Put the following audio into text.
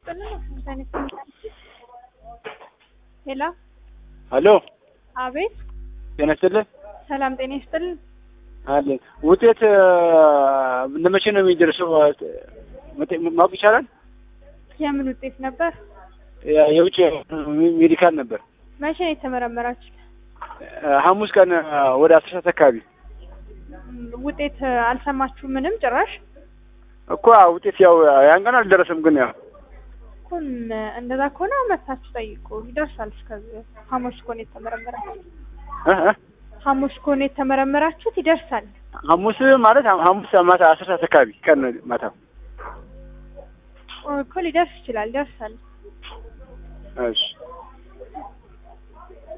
ሄሎ ሄሎ አቤት ጤና ይስጥልኝ ሰላም ጤና ይስጥልን አለን ውጤት ለመቼ ነው የሚደርሰው መጠ- ማወቅ ይቻላል የምን ውጤት ነበር ያ- የውጭ ሜዲካል ነበር መቼ ነው የተመረመራችሁት ሐሙስ ቀን ወደ አስር ሰዓት አካባቢ ም፣ ውጤት አልሰማችሁ ምንም ጭራሽ እኮ ውጤት ያው ያን ቀን አልደረሰም ግን ያው እኮ ም- እንደዛ ከሆነ መታችሁ ጠይቁ ይደርሳል እስከዚህ ሐሙስ ከሆነ የተመረመራችሁት እ እ ሐሙስ ከሆነ የተመረመራችሁት ይደርሳል ሐሙስ ማለት ሐሙስ ማታ አስር ሰዓት አካባቢ ቀን ማታ እኮ ሊደርስ ይችላል ይደርሳል እሺ